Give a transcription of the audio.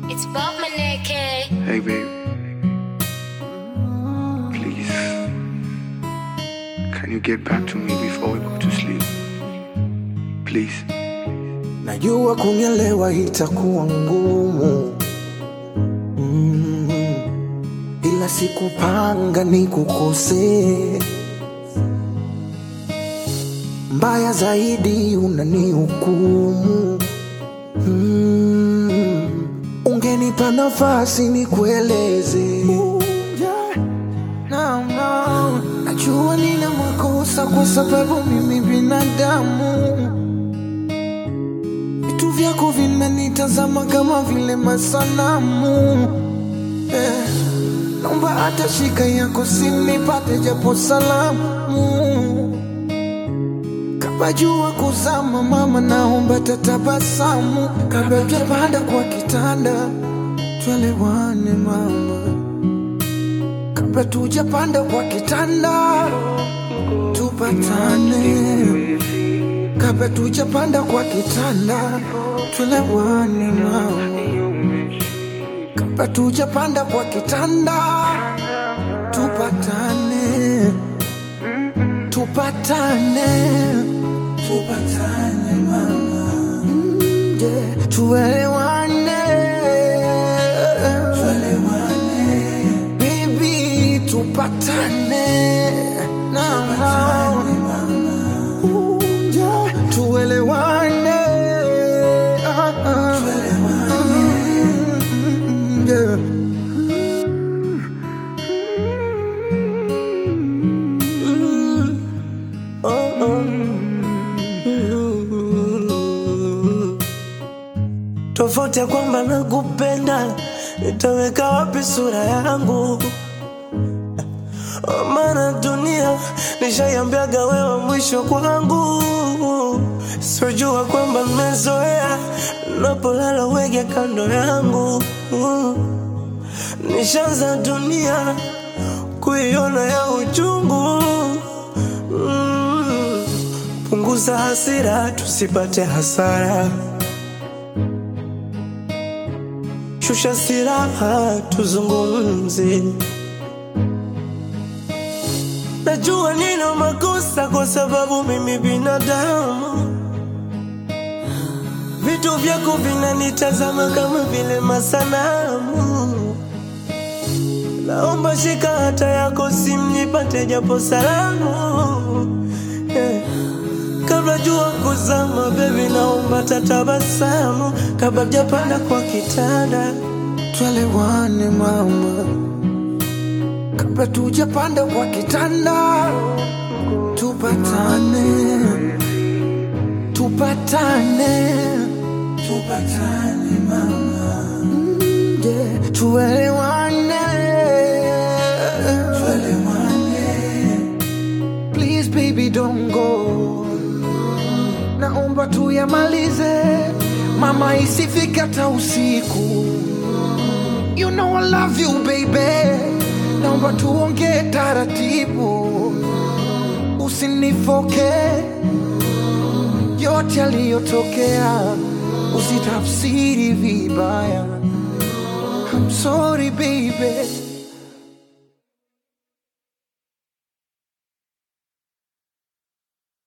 It's Bob Maneke. Hey, babe. Please. Can you get back to me before we go to sleep? Please. Najua kunielewa itakuwa ngumu mm, ila sikupanga nikukosee. Mbaya zaidi unanihukumu mm, ungenipa nafasi nikueleze. No, no. Najua nina makosa kwa sababu mimi binadamu vitu vyako vinanitazama kama vile masanamu eh, naomba hata shika yako sinipate japo salamu kabla jua kuzama mama naomba tatabasamu kabla tujapanda kwa kitanda twelewane mama kabla tujapanda kwa kitanda tupatane kabla tujapanda kwa kitanda twelewane mama kabla tujapanda kwa kitanda tupatane tupatane tupatane mama Mm, yeah. tuelewane tuelewane baby tupatane na Ooh, yeah. tuelewane Ah, ah. Mm, yeah. tofauti ya kwamba nakupenda, nitaweka wapi sura yangu? Maana dunia nishaiambiaga wewe mwisho kwangu, sijua kwamba nimezoea napolala wege kando yangu, nishaanza dunia kuiona ya uchungu. Mm. Punguza hasira tusipate hasara. shusha silaha tuzungumze. Najua nina makosa kwa sababu mimi binadamu, vitu vyako vinanitazama kama vile masanamu. Naomba shika hata yako simu nipate japo salamu yeah. Kabla jua kuzama, baby, naomba tatabasamu kabla japanda kwa kitanda. twelewane mama kabla tujapanda kwa kitanda tupatane tupatane tupatane mama Mm, yeah. tuelewane tuelewane please baby don't go naomba tuyamalize mama isifika hata usiku You know I love you baby, naomba tuongee taratibu, usinifoke yote yaliyotokea, usitafsiri vibaya. I'm sorry baby,